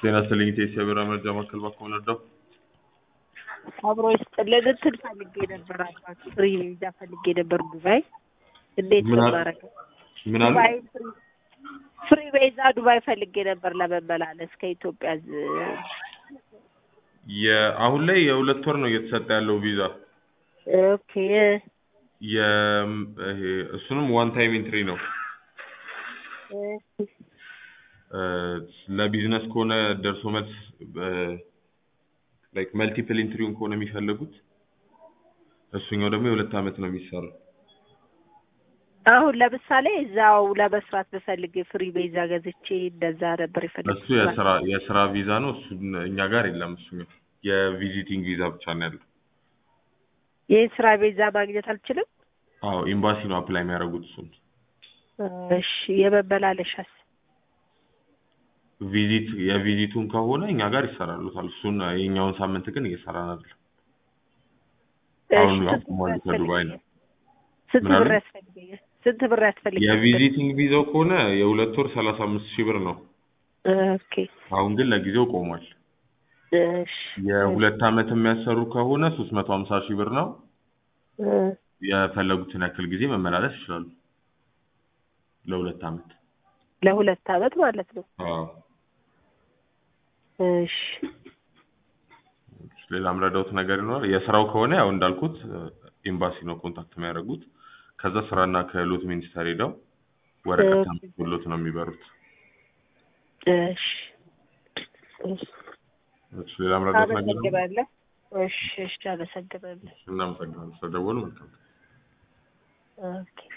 ጤና ይስጥልኝ ቴስ የብር መረጃ ማዕከል ባኮ ነዳው አብሮ ይስጥልን። እንትን ፈልጌ ነበር አባት ፍሪ ቪዛ ፈልጌ ነበር ዱባይ። እንዴት ምን ነው አለ? ማረገው? ምን አለ? ዱባይ ፍሪ- ፍሪ ቪዛ ዱባይ ፈልጌ ነበር ለመመላለስ ከኢትዮጵያ ዝ- የአሁን ላይ የሁለት ወር ነው እየተሰጠ ያለው ቪዛ ኦኬ የ ይሄ እሱንም ዋን ታይም ኢንትሪ ነው። እ፣ ለቢዝነስ ከሆነ ደርሶ መልስ ላይክ መልቲፕል ኢንትሪውን ከሆነ የሚፈልጉት እሱኛው ደግሞ የሁለት ዓመት ነው የሚሰራው። አሁን ለምሳሌ እዛው ለመስራት ብፈልግ ፍሪ ቪዛ ገዝቼ እንደዛ ነበር እሱ የፈለግኩት። የስራ የስራ ቪዛ ነው። እሱ እኛ ጋር የለም። እሱኛው የቪዚቲንግ ቪዛ ብቻ ነው ያለው። ይህን ስራ ቪዛ ማግኘት አልችልም። አዎ ኤምባሲ ነው አፕላይ የሚያደርጉት እሱን እሺ የመመላለሻስ ቪዚት የቪዚቱን ከሆነ እኛ ጋር ይሰራሉታል። እሱን የኛውን ሳምንት ግን እየሰራን አይደለም። አሁን እሺ፣ ስንት አቁሟል ብር ከዱባይ ነው። ስንት ምን አሉ? ብር ያስፈልገኛል? ስንት ብር ያስፈልገኛል? የቪዚቲንግ ቪዛው ከሆነ የሁለት ወር ሰላሳ አምስት ሺህ ብር ነው። ኦኬ አሁን ግን ለጊዜው ቆሟል። እሺ የሁለት ዓመት የሚያሰሩ ከሆነ ሶስት መቶ ሀምሳ ሺህ ብር ነው። እ፣ የፈለጉትን ያክል ጊዜ መመላለስ ይችላሉ። ለሁለት ዓመት። ለሁለት አመት ማለት ነው። አዎ። እሺ ሌላ ምረዳውት ነገር ይኖራል። የስራው ከሆነ ያው እንዳልኩት ኤምባሲ ነው ኮንታክት የሚያደርጉት። ከዛ ስራና ክህሎት ሚኒስቴር ሄደው ወረቀት ኦኬ። ተመልሶሎት ነው የሚበሩት። እሺ እሺ እሺ፣ ሌላ ምረዳውት ነገር ይኖራል? አመሰግናለሁ። እሺ እሺ አመሰግናለሁ። እናመሰግናለን ስለደወሉ። መልካም ኦኬ